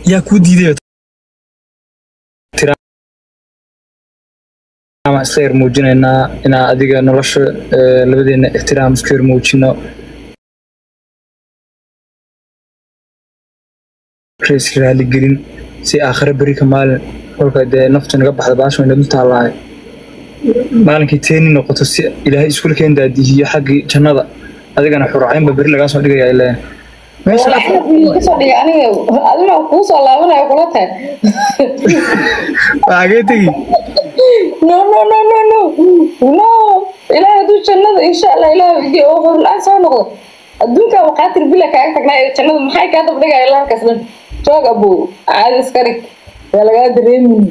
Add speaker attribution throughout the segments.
Speaker 1: yaa kuu diiday ama iska yar muujinaynaa inaa adiga nolosha eh, labadeena ixtiraam iska yar muujino rays raali gelin si aakhire beri ka maalin kolka dee naftu naga baxda baasha wayna dul taallaahay maalinkii teeni noqoto si ilaahay iskula keen daadihiyo xaggii jannada adigana xuracaynba beri lagaa soo dhigaya ileen meesha
Speaker 2: kasoo dhigay aniga adina kuu soo laabanayo kula tahay
Speaker 1: waxagee tegi
Speaker 2: no no no no no no ilaahay hadduu jannada insha allah ilaahay igi oo hor-la-aan soo noqdo adduunka maqaatir bila kaaga tagnaa ee jannada maxay kaa dabdhigaya ilaa halkaas dhan joog abow caadi iska dhig waa lagaa dareemin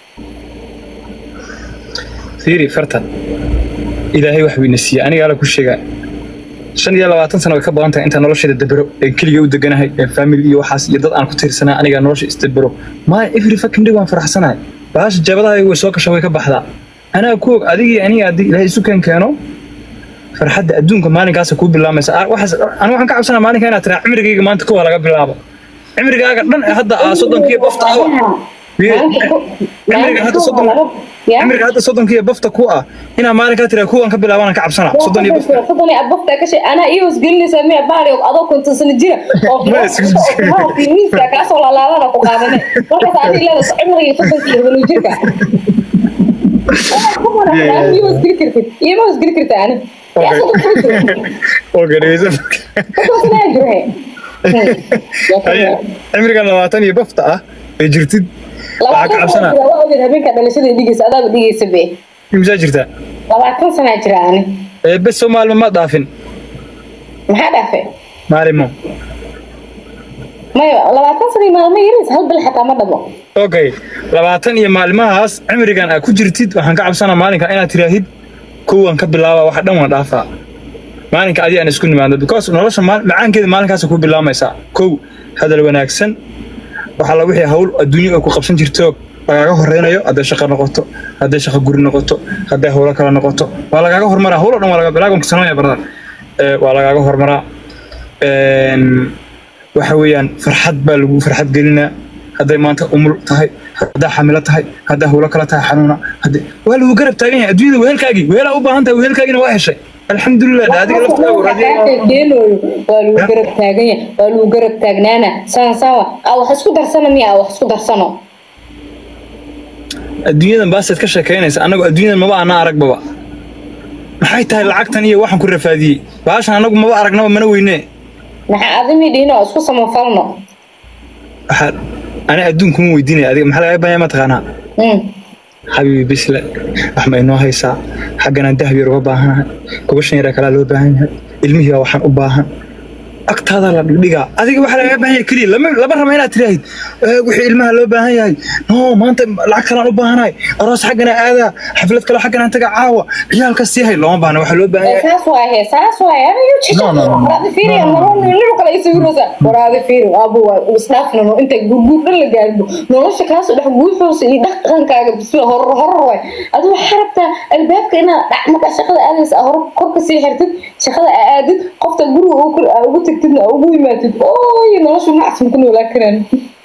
Speaker 1: fiiri fartan ilaahay wax weyna siiya aniga ala ku sheegaa shan iyo labaatan sano way ka badan tahay intaan nolosheeda dabero ee keliga u deganahay ee family iyo waxaas iyo dad aan ku tiirsanaa aniga nolosha isdabero maa every fucking day waan faraxsanahay baasha jabadaha way soo gasha way ka baxdaa anaa ku og adigii aniga haddii ilaahay isu keen keeno farxadda adduunka maalinkaasa kuu bilaamaysa Ah, waxaas aniga waxaan ka cabsanaa maalinka inaad tiraa cimrigayga maanta kuwa laga bilaabo cimrigaaga dhan ee hadda aa soddonkiiyo bafta awa cimriga hadda soddon cimriga hadda soddonkiiyo bafta ku ah inaa maalinkaa tiraa kuwan ka bilaabana ka cabsanaa soddon iyo bafta
Speaker 2: soddon iyo bafta ka shay anaa iyo wasgelinaysaa miya baari adoo konton sano jira oo
Speaker 1: Ma is-
Speaker 2: miiska kaasoo laalaadana ku qaadane markaas adiga leedahay cimriga soddonka iyo toban jirka iyo wasgeli kartid iyo ma wasgeli karta ani yaa soddon sano jira
Speaker 1: oo gadhaysa
Speaker 2: soddon sanaa jira
Speaker 1: cimriga labaatan iyo bafta ah ee jirtid waxaa ka
Speaker 2: labaatan
Speaker 1: cabsanaa
Speaker 2: sana jira waa ogeed habeenka dhalashada dhigaysa adaaba dhigaysa be
Speaker 1: imsaa jirtaa
Speaker 2: labaatan sanaa jira ani
Speaker 1: ee bes soo maalmo ma dhaafin
Speaker 2: maxaa dhaafay
Speaker 1: maalimo
Speaker 2: maya labaatan sana iyo maalmo yaris hal bil xataa ma dhamo
Speaker 1: okay labaatan iyo maalmahaas cimrigan aad ku jirtid waxaan ka cabsanaa maalinka inaad tiraahid kuwan ka bilaaba waxa dhan waan dhaafaa maalinka adi aan isku nimaadno because nolosha maal- macaankeeda maalinkaas ku bilaamaysaa kow hadal wanaagsan waxaa la wixii hawl adduunyo ay ku qabsan jirto lagaaga horeynayo hadday shaqo noqoto hadday shaqo guri noqoto hadday howlo kale noqoto waa lagaaga hormaraa howlo dhan waa laga bilaabanka sanooya barada Eh, waa lagaaga hormaraa Een, waxa weeyaan farxad baa lagu farxad gelinaa hadday maanta umul tahay haddaa xamilo tahay haddaa howlo kale tahay xanuuna hadday waa lagu garab taagan yahay adduunyada wehelkaagii wehelaa u baahan tahay wehelkaagina waa heshay alxamdulilah dee adiga laftaagu
Speaker 2: keenooyo waa lagu garab taagan yahay waa lagu garab taagnaana saan saawa aa wax isku darsano miya aa wax isku darsano
Speaker 1: adduunyadan baaseed ka sheekaynaysa annagu adduunyadan maba ana aragbaba maxay tahay lacagtan iyo waxaan ku rafaadiyey baashan annagu maba aragnaba mana weyne
Speaker 2: maxaa adimi dhihino oo isku samafalno
Speaker 1: waxaa ani adduun kuma weydiinaya adiga maxaa lagaa baahanyaa mataqaanaa
Speaker 2: Mm.
Speaker 1: xabiibi bisle wax ma inoo haysaa xagganaan dahab yar uga baahanahay gobashan yaraa kalaa loo baahan yahay ilmihii baa waxaan u baahan agtaadaa la dhigdhigaa adiga waxaa lagaga baahan yahay keliya lama lama raba inaad tiraahid "Eh, wixii ilmaha loo baahan yahay no maanta lacag kalaan u baahanahay aroos xaggana aadaa xaflad kale xagganaan taga caawa ciyaalka sii hay looma baahna waxaa loo baahan
Speaker 2: Eh,
Speaker 1: yahay
Speaker 2: saas waaye saas waaye ana yu jisha
Speaker 1: No, no, no.
Speaker 2: waraadi fiiri nolol kale isawiraysa waraadi fiiri abu waa isdhaafnano inta gurguur dhan la gaarbo nolosha kaasoo dhex guuxoosa iyo dhaqankaaga bisla horor horor waay adu waxaa rabtaa albaabka inaad dhac markaa shaqada aadaysa aa hor korka sii xirtid shaqada aa aadid qofta guriga uu ku- aa ugu tagtidna aa ugu yimaatid ooy nolosha macsan ku noolaa karaan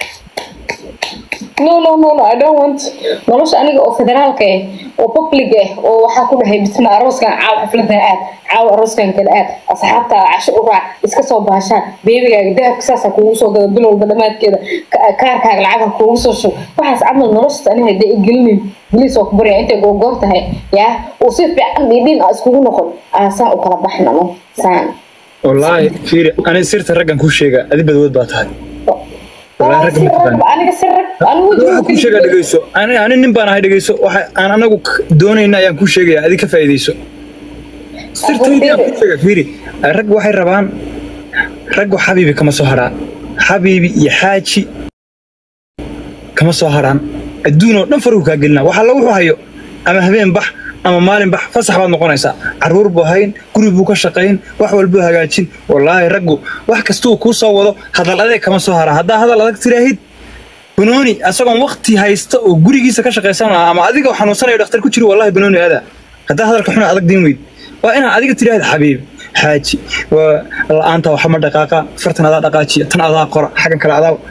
Speaker 2: no no no no I don't want nolosha aniga oo federaalka ah oo public ah oo waxaa ku dhahay bisma arooskan caaw xafladan aad caaw arooskan kale aad asxaabta casho u raac iska soo baashaan beebigaaga dahabka saasaa kuugu soo gada bil walba dhammaadkeeda ka- kaarkaaga lacagha kuugu soo shub waxaas camal noloshaas aniga hadee igelinin beliis oo ku barya intay googoor tahay yaa uu si fiican dhiidhiin aa iskugu noqon aa saan u kala baxnano saan
Speaker 1: wallaahi fiiri ani sirta raggan kuu sheega adi badwood baa tahay wallaahi ragga ma taqaan
Speaker 2: aniga si rag anigu
Speaker 1: waxaa kuu sheegaa dhegeyso ani ani nin baan ahay dhegeyso waxa aan anagu k- doonayna ayaan kuu sheegaya adi ka faa'iideyso sirtaydii aan kuu sheega fiiri rag waxay rabaan raggu xabiibi kama soo haraan xabiibi iyo xaaji kama soo haraan adduun oo dhan faruu kaa gelinaa waxa la wuxuu hayo ama habeen bax ama maalin bax fasax baad noqonaysaa caruur buu hayn guri buu ka shaqayn wax walbuu hagaajin wallaahi raggu wax kastuu kuu soo wado hadal adeeg kama soo haraa haddaa hadal adag tiraahid banooni asagoon waqti haysta oo gurigiisa ka shaqaysan lahaa ama adiga xanuunsanayo dhakhtar ku jiro wallahi banooni aada haddaa hadalka xuna adag diin weyd waa inaad adiga tiraahid xabiib xaaji waa la-aanta waxa ma dhaqaaqa fartan adaa dhaqaajiya tan adaa qora xaggan kale adaa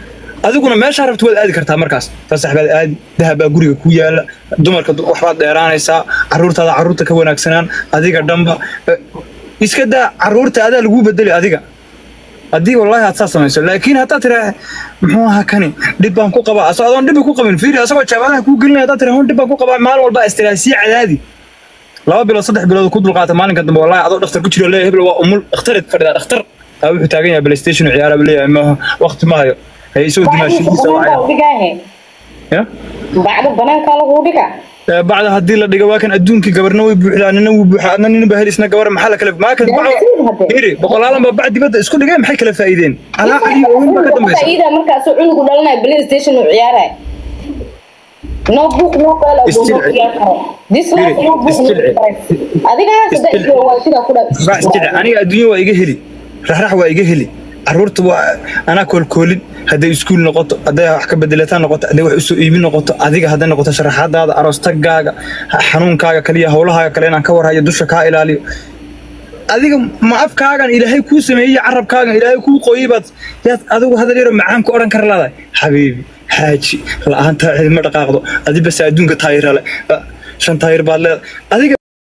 Speaker 1: adiguna meeshaa rabto waad aadi kartaa markaas fasax baad aadi dahab baa guriga ku yaala dumarka du- waxbaad dheeraanaysaa caruurtaada caruurta ka wanaagsanaan adiga dhanba Eh, iska daa caruurta adaa laguu bedeli adiga haddii wallaahi aad saa samayso laakiin haddaad tiraa muxuu ahaa kani dhib baan ku qabaa asoo adoon dhibi ku qabin fiiri asagoo jaamacadaha kuu gelinaya haddaad tiraa hun dhib baan ku qabaa maalin walba istiraa sii cadaadi laba bilood saddex bilood ku dulqaata maalinka dambe wallaahi adoo dhakhtar ku jiro leeyahay hebel waa umul dhakhtareed fadhidaa dhakhtar aa wuxuu taagan yahay playstation u ciyaara buu leeyahay maaha waqti maayo hay isoo dimaashidiisa wacaya
Speaker 2: dhigaahe
Speaker 1: ya
Speaker 2: bacda banaankaa lagu dhiga
Speaker 1: Ee, bacda haddii la dhigo waa kan adduunkii gabarna way buuxdaa nina wuu buuxaa adna nina baa helisna gabar maxaa la kale maa kan bacda hiri boqolaalan baa bac dibadda isku dhigay maxay kala faa'iideen alaa caliyo weyn baa ka dambaysa
Speaker 2: faa'iida markaasuu cunugu dhalanaya playstation uu ciyaaraya no book no qala
Speaker 1: Istil-
Speaker 2: no ciyaar karo this life no book no
Speaker 1: Istil-
Speaker 2: price adiga saddex
Speaker 1: Istil-
Speaker 2: iyo waa sida ku dha
Speaker 1: baa isjecel aniga adduunya waa iga heli raxrax waa iga heli caruurta waa anaa koolkoolin hadday iskuul noqoto hadday wax ka bedelataan noqoto hadday wax usoo iibin noqoto adiga hadday noqoto sharaxaadaada aroostagaaga xanuunkaaga kaliya howlahaaga kale inaan ka warhayo dusha kaa ilaaliyo adiga ma afkaagan ilaahay kuu sameeyey carabkaagan ilaahay kuu qoyey baad yaad adigu hadal yaro macaan ku odhan kara leedahay xabiibi xaaji la-aantaa cidima dhaqaaqdo adi base adduunka taayira le Ah, shan taayir baad leedahay adiga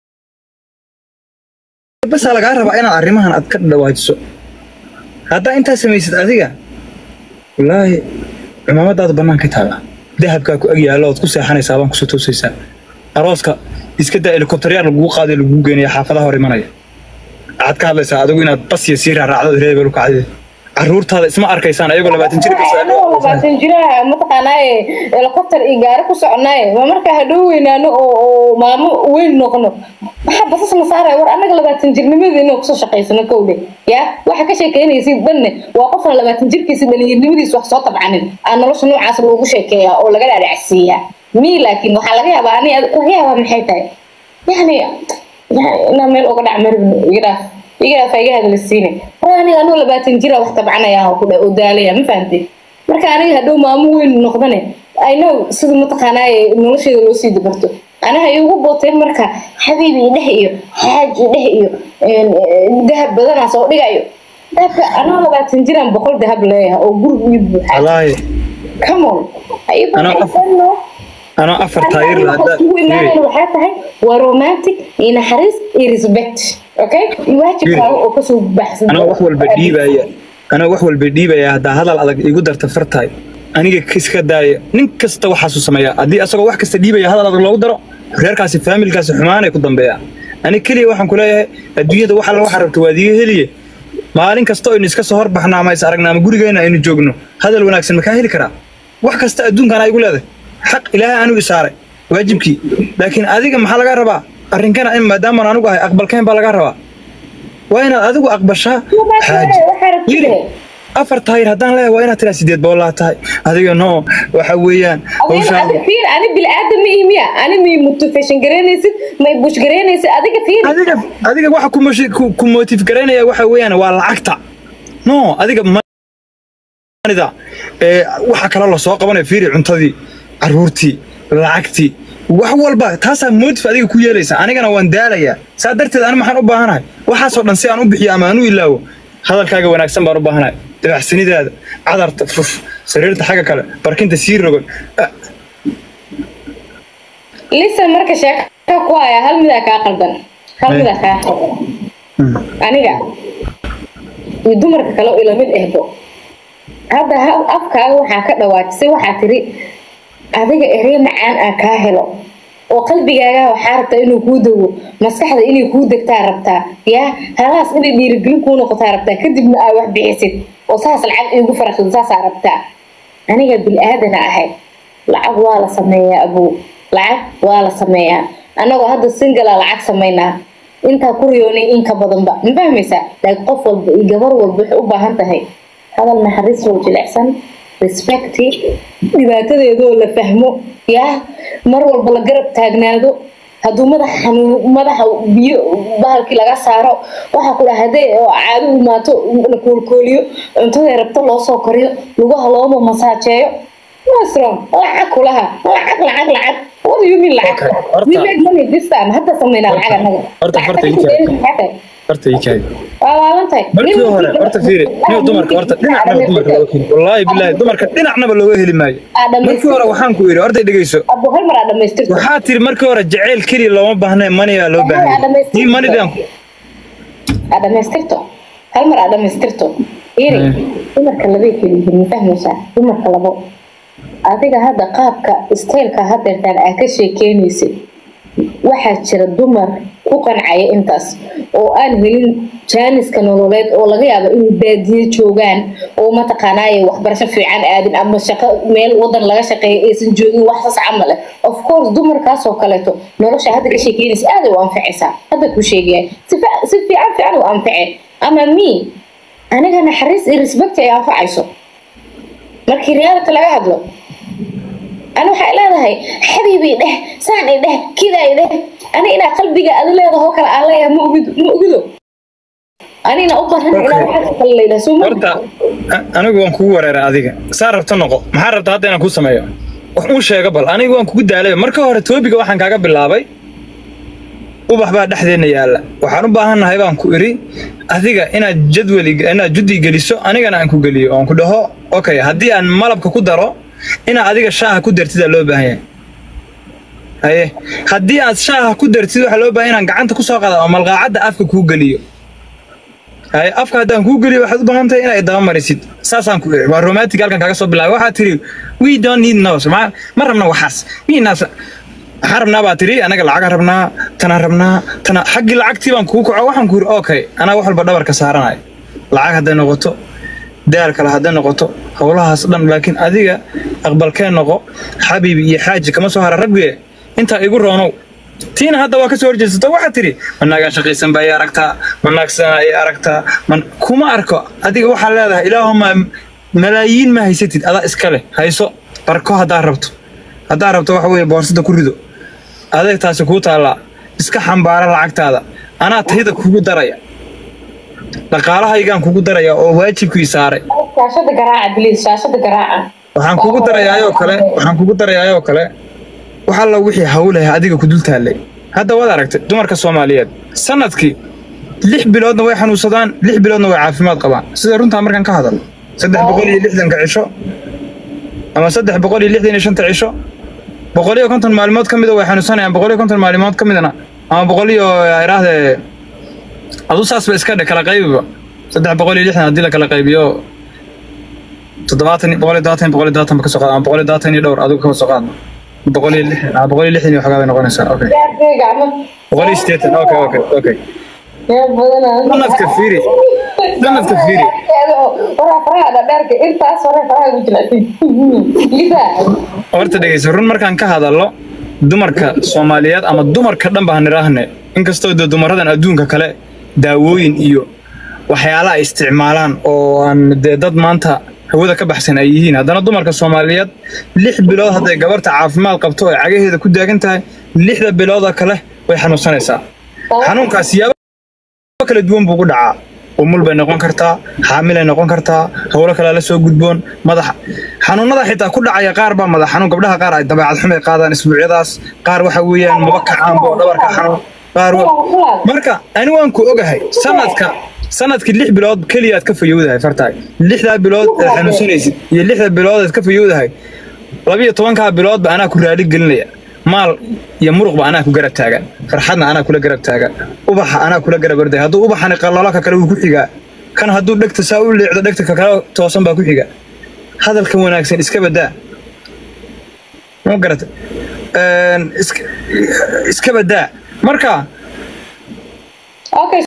Speaker 1: basa lagaa rabaa inaad arrimahan aad ka dhawaajiso haddaa intaa samaysid adiga wallaahi cumaamadaada banaanka taala dahabkaa ku ag yaalla ood ku seexanaysaa baan kusoo toosaysaa arooska iska daa helikobtaryaar lagugu qaaday lagugu geenaya xaafadaha hor imanaya waxaad ka hadlaysaa adigu inaad basiya sii raaraacdo reebel u kacday caruurtaada isma arkaysaan ayagoo labaatan jir
Speaker 2: anoo labaatan jiraha mataqaanaaye helicopter iyo gaari ku soconaaye ma markaa hadhow weynaano oo oo maamo weyn noqono maxaa basas na saaraya war annaga labaatan jirnimadeena kusoo shaqaysano kowdhe ya waxa ka sheekeynaysid dhanne waa qofna labaatan jirkiisa dhalinyarnimadiisa wax soo tabcanin aa nolosha noocaas loogu sheekeeyaa oo laga dhaadhacsiiyaa mi laakiin waxaa laga yaabaa ani laga yaabaa maxay tahay yani yani inaan meel uga dhac maribno iga dhaaf iga dhaaf iga hadalisiine war aniga anuu labaatan jira wax tabcanaya oo ku dha oo daalaya ma fahantay marka aniga hadhow maamo weyn noqdane i know sida mataqaanaaye nolosheeda loo sii dabarto anaha igu booteen marka xabiib iyo dheh iyo xaaj iyo dheh iyo een, een, dahab badanaa soo dhigayo dahabka anoo labaatan jiraan boqol dahab leeyahay oo guriga ii buuxa
Speaker 1: wallaahi
Speaker 2: come on Ayagu
Speaker 1: Anoo
Speaker 2: waxay
Speaker 1: af-
Speaker 2: sanoo
Speaker 1: anoo afar taayir la hadda
Speaker 2: ugu imaanayna waxay tahay waa romantic iyo naxariis iyo respect okay iyo waajibkaaga oo kasoo baxsan
Speaker 1: anoo wax walba dhiibaya anoo wax walba dhiibaya haddaa hadal adag igu darta fartahay aniga iska daaya nin kasta waxaasuu sameeyaa haddii asagoo wax kasta dhiibaya hadal adag loogu daro reerkaasi faamilkaasi xumaanay ku dambeeyaa ani keliya waxaan ku leeyahay adduunyada wax alla waxa rabta waad iga heliye maalin kasta aynu iska soo horbaxno ama is aragna ama gurigeena aynu joogno hadal wanaagsan makaa heli karaa wax kasta adduunkan ay igu leedahay xaq ilaahay anigu isaaray waajibkii laakiin adiga maxaa laga rabaa arrinkana in maadaamaan anigu ahay aqbalkayn baa laga rabaa waa inaad adigu aqbashaa xaaji yiri afar taayir haddaan leeyahay waa inaad tiraa sideed boolaa tahay adiga no waxa weeyaan hawshaan
Speaker 2: fiir ani bilaadan ma imiya ani may motivation garaynaysid may bush garaynaysid adiga fiir
Speaker 1: adiga adiga waxa ku moshi- ku ku motive garaynaya waxa weeyaan waa lacagta no adiga manida ee waxa kale la soo qabanaya fiiri cuntadii caruurtii lacagtii wax walba taasaa motive adiga ku yeelaysa anigana waan daalayaa saa darteed ani maxaan u baahanahay waxaasoo dhan si aan u bixiyo ama aan u ilaawo hadalkaaga wanaagsan baan u baahanahay dabacsanidaada cadarta fuf sariirta xagga kale barkinta sii rogon Ah,
Speaker 2: listen marka sheeka ku haya hal midaa kaa qaldan hal
Speaker 1: Hey.
Speaker 2: midaa kaa qaldan
Speaker 1: mm.
Speaker 2: aniga iyo dumarka kale oo ilamid ehbo hadda ha- afkaaga waxaa ka dhawaajisay waxaa tiri adiga erey macaan aan kaa helo oo qalbigaaga waxaa rabtaa inuu kuu dego maskaxda inay kuu degtaa rabtaa yaa halaas inay dhiirigelin kuu noqotaa rabtaa kadibna aa wax bixisid oo saas lacag iigu faraxsado saasaa rabtaa aniga bil-aadana ahay lacag waa la sameeyaa abow lacag waa la sameeyaa annagoo hadda singala lacag samaynaa intaa ku riyoonay in ka badanba ma fahmaysaa laakiin qof walba iyo gabar walba waxay u baahan tahay hadal naxariis oo jilicsan respecti dhibaatadeedoo la fahmo yaa mar walba la garab taagnaado hadduu madaxa xanuun madaxa biyo bahalkii laga saaro waxaa ku dhaha hadday oo caado u imaato la koolkooliyo cuntaday rabto loo soo kariyo lugaha looma masaajeeyo what's wrong lacag kulaha lacag lacag lacag what do you mean lacag
Speaker 1: Okay, horta-
Speaker 2: we make money this time hadda sameynaa lacag annaga
Speaker 1: horta- horta
Speaker 2: Lacagta
Speaker 1: inta-
Speaker 2: ku dayna maxay tahay?
Speaker 1: horta ii kaadi
Speaker 2: waa waalantahay
Speaker 1: markii hore horta fiiri niyo dumarka horta dhinacnaba dumarka looga heli wallaahi bilaahi dumarka dhinacnaba looga heli maayo markii hore waxaan ku yidhi horta dhegeyso
Speaker 2: abo hal mar aa dhamaystirto
Speaker 1: waxaa tiri markii hore jaceyl keliya looma baahnayn maniyaa loo baahan ii manidan
Speaker 2: aa dhamaystirto hal mar aa dhamaystirto iri
Speaker 1: Eh.
Speaker 2: dumarka labay kala yihiin ma fahmaysaa dumarka labo adiga hadda qaabka istaylka hadeertaan aa ka sheekeynaysid waxaa jira dumar ku qancaya intaas oo aan helin jaaniska nololeed oo laga yaabo inay baadiye joogaan oo mataqaanaaye waxbarasho fiican aadin ama shaqo meel wadan laga shaqeeya aysan joogin wax saas camal eh of course dumarkaas oo kaleeto nolosha hadda ka sheekeynaysa aad u anfacaysaa hadda ku sheegaya si fi- si fiican fiican u anface ama me aniga naxariis iyo respect ay anfacayso markii reality laga hadlo أنا waxay leedahay xabiibi dheh saan i dheh kida i dheh ani inaa qalbiga adi leedaho kale aan leeyahay ma ogido ma ogido anina u baran ilaa waxaa kale leedahay soo ma
Speaker 1: horta a- anigu waan kugu wareeray adiga saa rabta noqo maxaa rabta hadda inaan kuu sameeyo wax uu sheega bal anigu waan kugu daalay marka hore toobiga waxaan kaaga bilaabay ubax baa dhexdeena yaalla waxaan u baahannahay baan ku iri adiga inaad jadwali inaad juddi geliso anigana aan ku geliyo oon ku dhaho okay haddii aan malabka ku daro inaad adiga shaaha ku dartidaa loo baahan yahay haye haddii aad shaaha ku dartid waxaa loo baahan inaan gacanta kusoo qaada oo malqaacadda afka kuu geliyo haye afka haddaan kuu geliyo waxaad u baahan tahay inaad daba marisid saasaan ku iri waa romantic halkan kaaga soo bilaabay waxaad tiri we don't need nose ma ma rabna waxaas miinaas waxaan rabnaa baa tiri anaga lacagaan rabnaa tanaan rabnaa tana xaggii lacagtii baan kuu kaco waxaan ku iri okay anaa wax walba dhabarka saaranayo lacag hadday noqoto daal kale hadday noqoto howlahaas dhan laakiin adiga aqbalkee noqo xabiibi iyo xaaji kama soo hara rabbiye intaa igu roonow tiina hadda waa ka soo horjeesato waxaad tidhi manaagaan shaqaysan baa i aragtaa manaagsanaa i aragtaa man kuma arko adiga waxaa leedahay ilaahuma malaayiin ma haysatid adaa iska leh hayso barko haddaa rabto haddaa rabto waxa weeye boorsada ku rido adeeg taasi kuu taallaa iska xambaara lacagtaada anaa tayda kugu daraya dhaqaalahaygaan kugu daraya oo waajibkii saaray
Speaker 2: shaashada garaaca biliis shaashada garaaca
Speaker 1: waxaan kugu darayaayoo kale waxaan kugu darayaayoo kale wax alla wixii hawlaha adiga ku dul taallay hadda waad aragtay dumarka soomaaliyeed sanadkii lix biloodna way xanuunsadaan lix biloodna way caafimaad qabaan sida runtaa markaan ka hadal saddex boqol iyo lixdanka cisho ama saddex boqol iyo lixdan iyo shanta cisho boqol iyo konton maalmood ka mida way xanuunsanayaan boqol iyo konton maalmood ka midna ama boqol iyo iraahdee adu saas ba iska dhe kala qaybiba saddex boqol iyo lixdan haddii la kala qaybiyo toddobaatan boqol iyo todobaatan boqol iyo todobaatan ba ka soo qaad ama boqol iyo todobaatan iyo dhowr adigu ka soo qaadno boqol iyo lixdan ama boqol iyo lixdan iyo waxoogaa bay noqonaysaa okay
Speaker 2: gacmo
Speaker 1: boqol iyo sideetan okay okay okay
Speaker 2: yaa badanaa
Speaker 1: sanadka fiiri sanadka fiiri
Speaker 2: waraa faraha dhadheerka intaas hore faraha ugu jilacsan lidaa
Speaker 1: horta dhegeyso run markaan ka hadallo dumarka soomaaliyeed ama dumarka dhan baan niraahne inkastoo dee dumaradan adduunka kale daawooyin iyo waxyaala ay isticmaalaan oo aan dee dad maanta hawada ka baxsan ay yihiin haddana dumarka soomaaliyeed lix bilood hadday gabarta caafimaad qabto ay cagaheeda ku daagan tahay lixda bilooda kale way xanuunsanaysaa xanuunkaas siyaabo kala duwan buu ku dhacaa umul bay noqon kartaa xaamilay noqon kartaa howlo kalea la soo gudboon madax xanuunada xitaa ku dhacaya qaar baa madax xanuun gabdhaha qaar ay dabeecad xumay qaadaan isbuucyadaas qaar waxa weeyaan maba kacaanbo dhabarka xanuun qaar wa- marka ani waan ku ogahay sanadka sanadkii lix bilood keliyaad ka fayowdahay fartaay lixdaa bilood aad xanuunsanaysid iyo lixda bilood aad ka fayowdahay labiyo tobankaa biloodba anaa ku raali gelinaya maal iyo muruqba anaa ku garab taagan farxadna anaa kula garab taagan ubaxa anaa kula garab orday hadduu ubaxani qallalo ka kale wuu ku xigaa kan hadduu dhegta saa u leecdo dhegta ka kale toosan baa ku xiga hadalka wanaagsan iska badaa ma garata Een, iska- iska badaa marka
Speaker 2: okay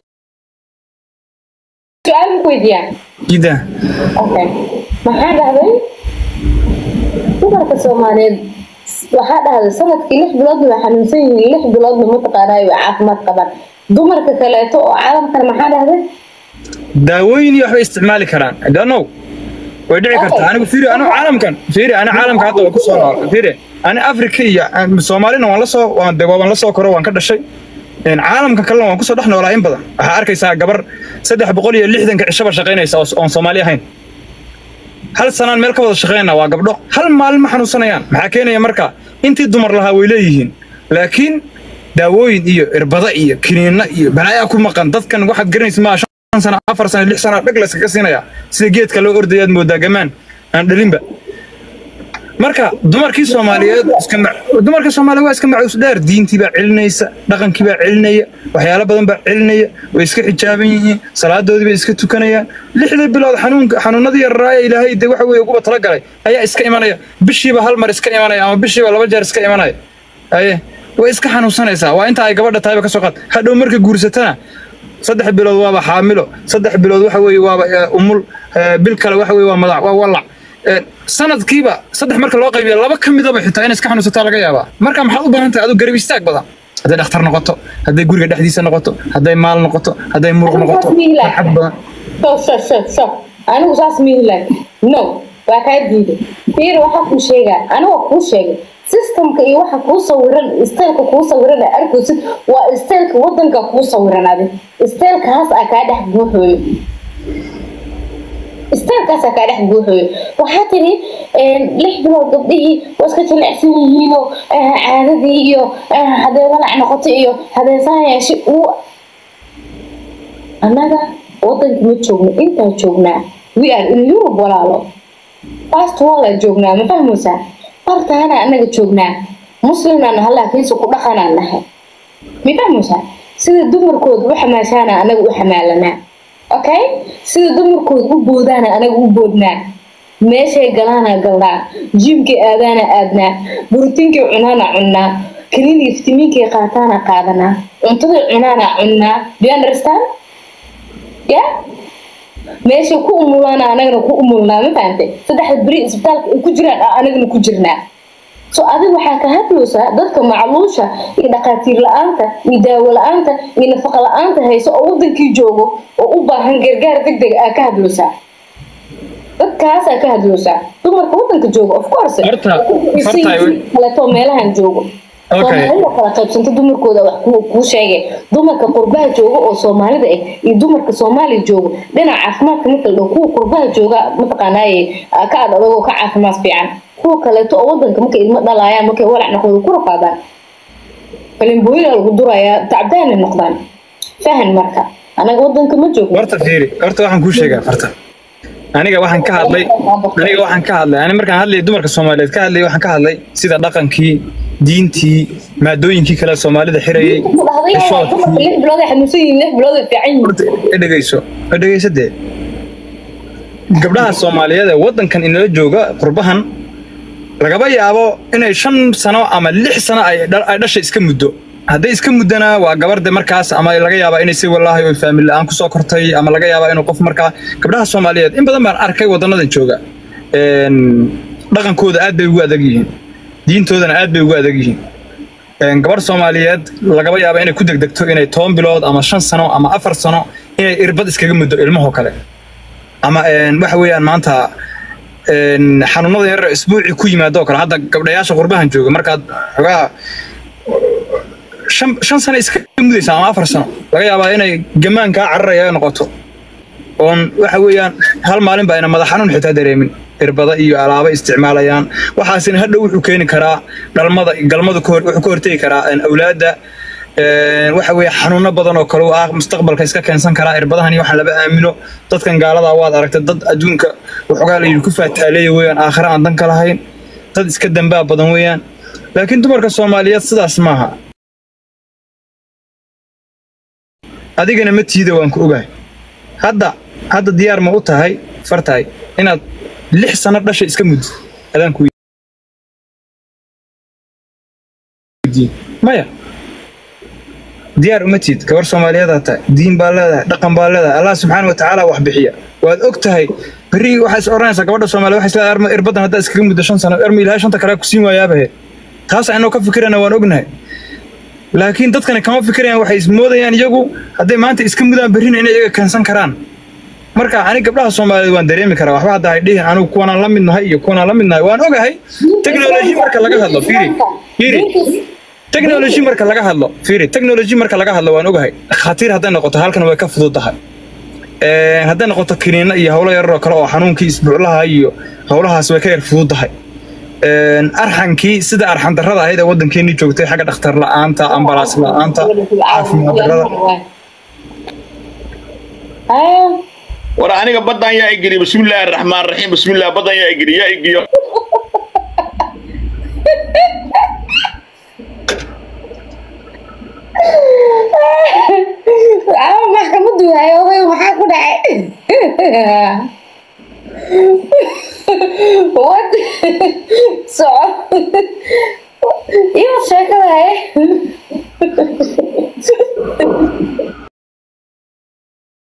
Speaker 2: su-aal ma ku weydiiyaan
Speaker 1: jida
Speaker 2: okay maxaa dhahday dumarka soomaaliyeed waxaa dhahday sanadkii lix biloodna way xanuunsan yihiin lix biloodna mataqaanaa way caafimaad qabaan dumarka kaleeto oo caalamkan maxaa dhahday
Speaker 1: daawooyin iyo waxbay isticmaali karaan I don't know way dhici kartaa anigu fiiri anigu caalamkan fiiri ani caalamka hadda waan ku soo nool fiiri ani afrika iyo aan- soomaalina waan la soo waan de waan la soo koro waan ka dhashay Een, caalamka kalena waan kusoo dhex noolaa in badan waxaa arkaysaa gabar saddex boqol iyo lixdanka cishaba shaqaynaysa oo oon soomaali ahayn hal sanaan meel ka wada shaqaynaa waa gabdho hal maalin ma xanuunsanayaan maxaa keenaya marka intii dumar lahaa way leeyihiin laakiin daawooyin iyo irbada iyo kiniinna iyo balaayaa ku maqan dadkan waxaad garanaysa maa shan sano afar sano lix sano dhag layskaga siinaya sida geedka loo ordayaad moodaa gamaan aan dhalinba marka dumarkii soomaaliyeed iska ma- dumarka soomaaliyeed waa iska macuus dheer diintii baa celinaysa dhaqankii baa celinaya waxyaalo badan baa celinaya way iska xijaaban yihiin salaadoodii bay iska tukanayaan lixdii bilood xanuunka xanuunadii yararaaya ilaahay de waxa weeye uguba talagalay ayaa iska imanaya bishiiba hal mar iska imanaya ama bishiiba laba jeer iska imanaya aye way iska xanuunsanaysaa waa inta ay gabadha tahayba ka soo qaad hadhow marka guursatana saddex bilood waaba xaamilo saddex bilood waxa weeye waaba eh, umul eh, bil kale waxa weeye waa madax waa walac Eh, sanadkiiba saddex marka loo qaybiya laba ka midaba xitaa inay iska xanuunsataa laga yaabaa marka maxaad u baahan tahay aduu garab istaag badan hadday dhakhtar noqoto hadday guriga dhexdiisa noqoto hadday maal noqoto hadday muruq noqoto farxad badan
Speaker 2: so so so so anigu saas mihi laakiin no waa kaa diiday fiir waxaa kuu sheegaa aniga kuu sheegay systemka iyo waxa kuu sawiran isteelka kuu sawiran ee arkaysid waa isteelka wadanka kuu sawiran adi isteelkaas aa kaa dhex buuxooyo isteelkaasaa kaa dhex buuxooyo waxaa tiri lix bilood gabdhihii waa iska jilicsan yihiinoo eh, caadadii iyo eh, hadday walac noqoto iyo hadday saan yeeshe uu annaga wadanka ma joogno intaa joognaa we are in europe walaalo fast walla joognaa ma fahmaysaa fartaana annaga joognaa muslimnaan hallaa kiisa ku dhaqanaan nahay ma fahmaysaa sida dumarkooda u xamaashaana annaga u xamaalanaa okay sida dumarkooda u boodaana anaga u boodnaa meeshay galaana galnaa jiimkay aadaana aadnaa borotiinkay cunaana cunnaa kaniiniga fitamiinkay qaataana qaadanaa cuntaday cunaana cunnaa do you understand ya meeshay ku umulaana anagana ku umulnaa ma fahante saddexda beri isbitaalka ay ku jiraan aa anagana ku jirnaa so adig waxaa ka hadloosaa dadka macluusha iyo dhaqaatiir la-aanta iyo daawo la-aanta iyo nafaqa la-aanta hayso oo wadankii joogo oo u baahan gargaar deg deg aa ka hadloosaa dadkaasaa ka hadloosaa dumarka wadanka joogo of course
Speaker 1: Horta, horta,
Speaker 2: kaleeto meelahan joogo
Speaker 1: Okay.
Speaker 2: soomaalida kala qaybsanta dumarkooda wax ku kuu sheegay dumarka qurbaha jooga oo soomaalida ah iyo dumarka soomaaliya joogo dhinaca caafimaadka marka la dhaho kuwa qurbaha jooga mataqaanaaye ah, ka ad adagoo ka caafimaad fiican kuwa kaleeto oo wadanka markay ilmo dhalaayaan markay walac noqdooda ku rafaadaan falimbooyina lagu durayaa tacbaana noqdaan fahan marka anaga wadanka ma joogno
Speaker 1: horta fiiri horta waxaan kuu sheegaa farta aniga waxaan ka hadlay aniga waxaan ka hadlay ani markaan hadlay dumarka soomaaliyeed ka hadlay waxaan ka hadlay sida dhaqankii diintii maadooyinkii kale soomaalida xirayay
Speaker 2: ku dhahday dumarka
Speaker 1: xishoodkii
Speaker 2: lix bilood ay xanuunsan yihiin lix bilood ay fiican yihiin
Speaker 1: horta i dhegeyso i dhegeyso dee gabdhaha soomaaliyeed ee wadankan inala jooga qurbahan lagaba yaabo inay shan sano ama lix sano ay dha- ay dhasha iska muddo hadday iska muddana waa gabar de markaas ama laga yaabaa inay si wallaahi oo faamil la-aan kusoo kortay ama laga yaabaa inuu qof markaa gabdhaha soomaaliyeed in badan baan arkay wadanadan jooga Een, dhaqankooda aad bay ugu adag yihiin diintoodana aad bay ugu adag yihiin Een, gabar soomaaliyeed lagaba yaaba inay ku degdegto inay toban bilood ama shan sano ama afar sano inay irbad iskaga muddo ilmahoo kale ama een, waxa weeyaan maanta een, xanuunada yar isbuucii ku yimaado oo kale hadda gabdhayaasha qurbahan jooga markaad xogaa shan shan sano iska mudaysa ama afar sano laga yaabaa inay gamaan kaa cararaya noqoto oon waxa weeyaan hal maalin ba ayna madax xanuun xitaa dareemin irbada iyo alaaba isticmaalayaan waxaasina hadhow wuxuu keeni karaa dhalmada galmadu ka hor wuxuu ka hortegi karaa een, awlaadda een, waxa weeye xanuuno badan oo kale u ah mustaqbalka iska keensan karaa irbadahan iyo waxaan laba aamino dadkan gaalada waad aragtay dad adduunka waxoogaa layidhi ku faataaleeya weeyaan aakhira aan dan ka lahayn dad iska dambaa badan weeyaan laakiin dumarka soomaaliyeed sidaas maaha adigana ma tiida waan ku ogahay hadda hadda diyaar ma u tahay fartahay inaad lix sano dhasha iska muddo adaan ku weydiin maya diyaar uma tiid gabar soomaaliyeedaa tahay diin baa leedahay dhaqan baa leedahay allah subxaana watacaala wax bixiya waad og tahay berri waxaa is oranaysaa gabadha soomaaliya waxay isleedahay arma irbadan haddaa iskaga muddo shan sano erma ilaahay shanta kale ku siin waayaabahe taas aynoo ka fikirana waan ognahay laakiin dadkani kama fikirayaan waxay ismoodayaan iyagu hadday maanta iska mudaan berrina inay iyaga keensan karaan marka ani gabdhaha soomaaliyeed waan dareemi karaa waxba hadda hay dhihin anigu kuwanaan la mid nahay iyo kuwanaan la mid nahay waan ogahay technology marka laga hadlo fiiri fiiri technology marka laga hadlo fiiri technology marka laga hadlo waan ogahay khatiir hadday noqoto halkan way ka fududahay Een, hadday noqoto kiniina iyo howlo yarar oo kale oo xanuunkii isbuuclaha iyo howlahaas way ka yar fududahay arxankii sida arxan darrada ahayd ee waddankeennii joogtay xagga dhakhtar la'aanta ambalaas la'aanta caafimaad darrada
Speaker 3: war aniga badan yaa igeliya bismillaahi araxmaan raxiim bismillah badan yaa igeliya yaa igiyo
Speaker 2: maxkamadu waaye oday maxaa ku dhacay wad soco iyo sheekada haye